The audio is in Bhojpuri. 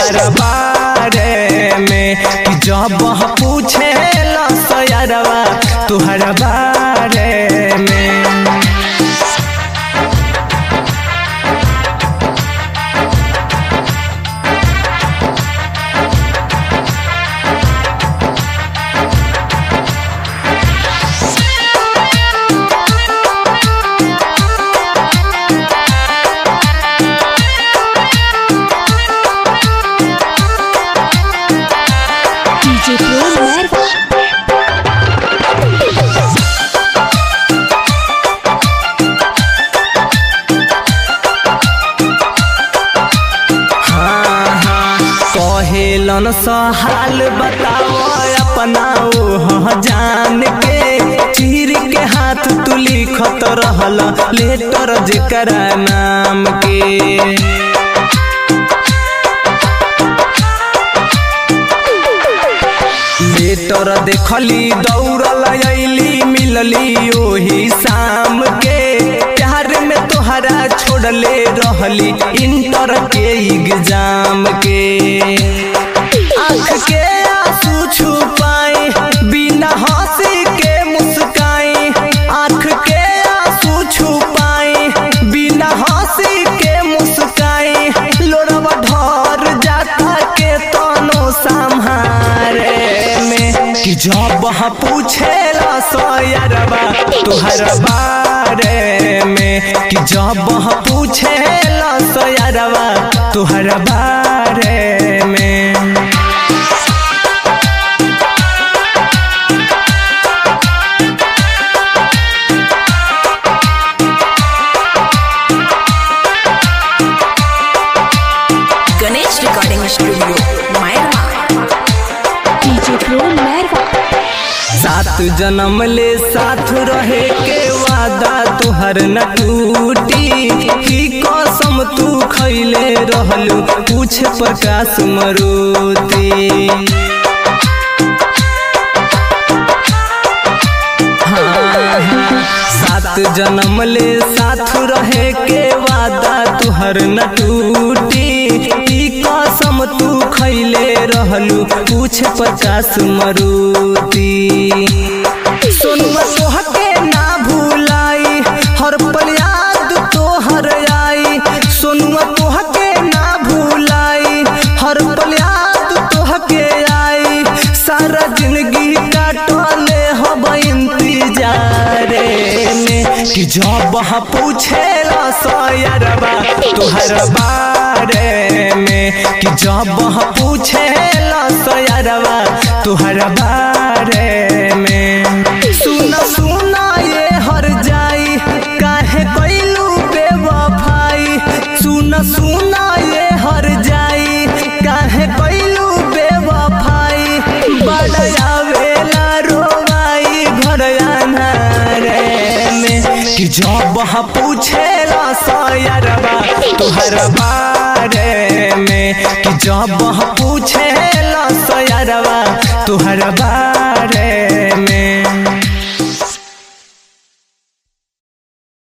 तुहर बारे में कि जब पूछे लसयरवा तुहर बारे में DJ Pro Nerva. हाँ हाँ कहेलन सहाल बताओ अपना ओह जान के चीर के हाथ तू लिखत रहल लेटर जेकरा नाम के लेटर देखली दौड़ल अली मिलली ओही शाम के प्यार में तोहरा छोड़ले रहली इंटर के एग्जाम के आँख के आंसू छुपाए बिना हंसी के मुस्काए आँख के आंसू छुपाए बिना हंसी के मुस्काए लोरवा ढर जाता के तनो संहारे में कि जब पूछे सयरबा तुहर बारे में कि जब पूछे सयरबा तुहर बारे में Ganesh Recording Studio, Myanmar. DJ Pro Nerva. सात जन्म ले साथ रहे के वादा तुहर न टूटी की कसम तू खैले रहलू कुछ प्रकाश मरुती हाँ, हाँ, सात जन्म ले साथ रहे के वादा तुहर न टूटी ई कसम तू खैले रहलू कुछ पचास मरुती सोनुआ तोहके ना भूलाई हर पल याद तोहर आई सोनुआ तोहके ना भूलाई हर पल याद तोहके आई सारा जिंदगी काटले हब इंतजारे में कि जब पूछे सयरबा तुहर बारे में कि जब पूछे सयरबा तुहर बारे में सुन सुना ये हर जाई काहे कैलू बेवफाई सुन सुना ये हर जाई काहे कैलू बेवफाई बड़या वेला रोवाई घर रे में कि जब पूछे सयरबा तुहर बारे में कि जब पूछे सयरबा तुहर बारे